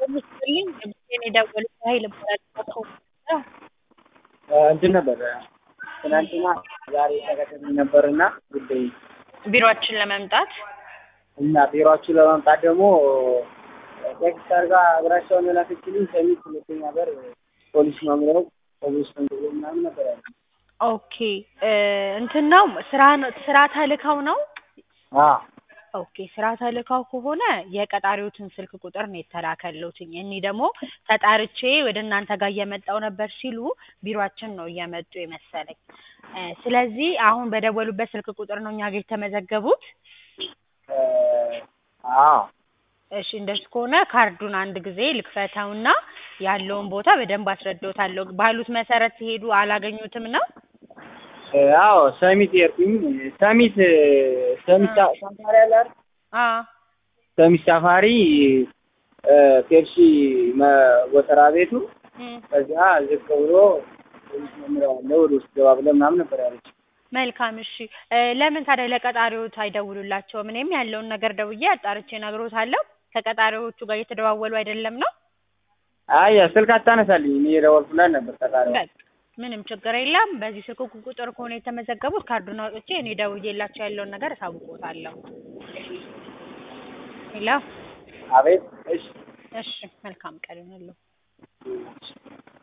ይስጥልኝ ንጉሴን የደወሉት ሀይል እባላለሁ። እንትን ነበር ትናንትና ዛሬ ተከታታይ ነበርና ጉዳይ ቢሮአችን ለመምጣት እና ቢሮአችሁ ለመምጣት ደግሞ ቴክስት አድርጋ አድራሻውን የላከችልኝ ሰሚት ሁለተኛ በር ፖሊስ መምሪያው ፖሊስ መንገድ ምናምን ነበር ያለ። ኦኬ እንትን ነው ስራ ነው ስራ ተልከው ነው? አዎ ኦኬ ስራ ተልከው ከሆነ የቀጣሪዎትን ስልክ ቁጥር ነው የተላከልዎትኝ። እኔ ደግሞ ተጣርቼ ወደ እናንተ ጋር እየመጣሁ ነበር ሲሉ ቢሮአችን ነው እየመጡ የመሰለኝ። ስለዚህ አሁን በደወሉበት ስልክ ቁጥር ነው እኛ ጋር የተመዘገቡት? አዎ እሺ እንደሱ ከሆነ ካርዱን አንድ ጊዜ ልክፈተውና ያለውን ቦታ በደንብ አስረዳዎታለሁ። ባሉት መሰረት ሲሄዱ አላገኙትም ነው? አዎ ሰሚት ሄድኩኝ። ሰሚት ሰሚት ሳ- ሳፋሪ አለ አይደል? አዎ ሰሚት ሳፋሪ ፔፕሲ መ- ጎተራ ቤቱ እም፣ ከዚያ ዝቅ ብሎ ፖሊስ መምሪያው አለ ወደ ውስጥ ገባ ብለህ ምናምን ነበር ያለች። መልካም እሺ። ለምን ታዲያ ለቀጣሪዎት አይደውሉላቸውም? እኔም ያለውን ነገር ደውዬ አጣርቼ እነግሮታለሁ። ከቀጣሪዎቹ ጋር እየተደዋወሉ አይደለም ነው? አይ ስልክ አታነሳልኝ እኔ የደወልኩላት ነበር ተቃሪ በቃ ምንም ችግር የለም። በዚህ ስልክ ቁጥር ከሆነ የተመዘገቡት ካርዱን አውጥቼ እኔ ደውዬላቸው ያለውን ነገር እሳውቅዎታለሁ። ሄሎ አቤት እሺ እሺ፣ መልካም ቀን ይሁንልዎ።